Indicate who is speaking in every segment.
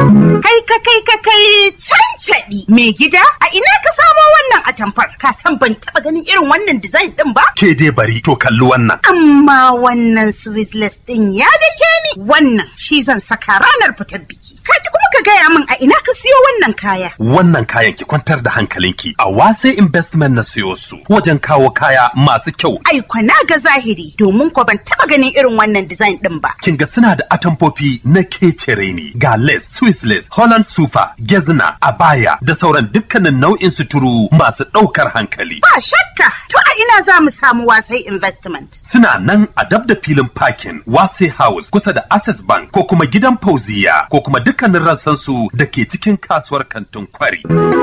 Speaker 1: Kai ka kai ka kai cancaɗi mai gida a ina ka samo wannan atamfar ka san ban taɓa ganin irin wannan design ɗin ba?
Speaker 2: Ke dai bari to kalli wannan.
Speaker 1: Amma wannan Swissless ɗin ya dake ni wannan shi zan saka ranar fitar biki. Kaji kuma ka gaya min a ina ka siyo wannan kaya.
Speaker 2: Wannan kayan ki kwantar da hankalinki a wase investment na siyo su wajen kawo kaya masu kyau.
Speaker 1: Ai kwana ga zahiri domin ko ban taɓa ganin irin wannan design ɗin ba.
Speaker 2: Kin ga suna da atamfofi na kecere ne ga lace, Swiss lace, Holland super, gezna, abaya da sauran dukkanin nau'in suturu masu ɗaukar hankali.
Speaker 1: Ba shakka to a ina za mu samu wasai investment.
Speaker 2: Suna nan a dab da filin parking Wase House kusa da Access Bank ko kuma gidan Fauziya ko kuma dukkanin rassansu da ke cikin kasuwar kantin kwari.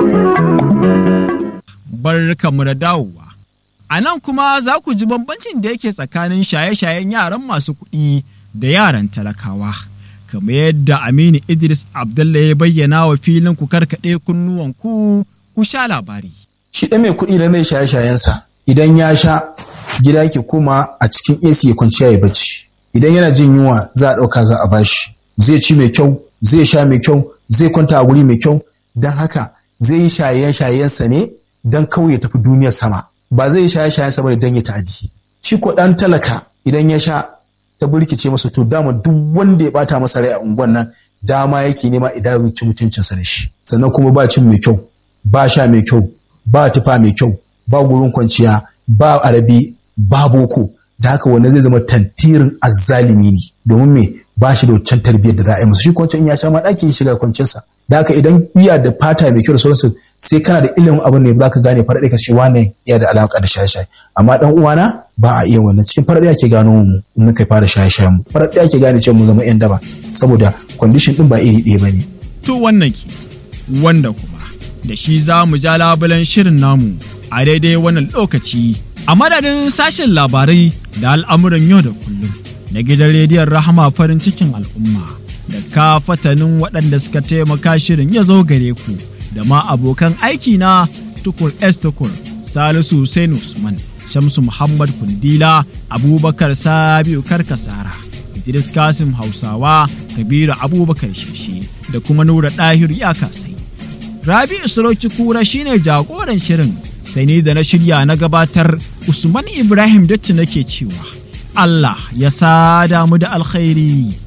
Speaker 3: Barkanmu da dawowa. A nan kuma za ku ji bambancin da yake tsakanin shaye-shayen yaran masu kuɗi da yaran talakawa. Kamar yadda Aminu Idris Abdullah ya bayyana wa filin ku karkaɗe kunnuwanku ku sha labari.
Speaker 4: shi ɗan mai kuɗi da mai shaye-shayensa idan ya sha gida yake koma a cikin AC ya kwanciya ya bacci idan yana jin yunwa za a ɗauka za a bashi zai ci mai kyau zai sha mai kyau zai kwanta a guri mai kyau don haka zai yi shaye-shayensa ne don kawai ya tafi duniyar sama ba zai yi shaye-shayensa ba don ya ta'adi shi ko ɗan talaka idan ya sha ta burkice masa to dama duk wanda ya bata masa rai a unguwan nan dama yake nema idan zai ci mutuncinsa da shi sannan kuma ba cin mai kyau ba sha mai kyau ba tufa mai kyau ba gurin kwanciya ba arabi ba boko da haka wanda zai zama tantirin azzalimi ne domin me ba shi da wancan tarbiyyar da za a yi masa shi kwanciyar in ya sha ma ɗaki ya shiga kwanciyarsa da haka idan iya da fata mai kyau da sauransu sai kana da ilimin abin ne za ka gane faraɗe ka ce wane iya da alaƙa da shaye-shaye amma ɗan uwana ba a iya wannan cikin faraɗe ake gano mu in muka fara shaye-shaye mu faraɗe ake gane cewa mu zama 'yan daba saboda kwandishin ɗin ba iri ɗaya ba ne.
Speaker 3: To wannan ke, wanda kuma da shi za mu ja labulen shirin namu a daidai wannan lokaci a madadin sashen labarai da al'amuran yau da kullum na gidan rediyon rahama farin cikin al'umma da ka fatanin waɗanda suka taimaka shirin ya zo gare ku da ma abokan aiki na tukur s tukur salisu Hussein usman shamsu muhammad kundila abubakar sabiu karkasara idris kasim hausawa kabiru abubakar sheshe da kuma nura ɗahir ya kasai Rabi'u Sarauci Kura shine jagoran shirin sai ni da na shirya na gabatar Usman Ibrahim Datti nake cewa Allah ya sada mu da alkhairi.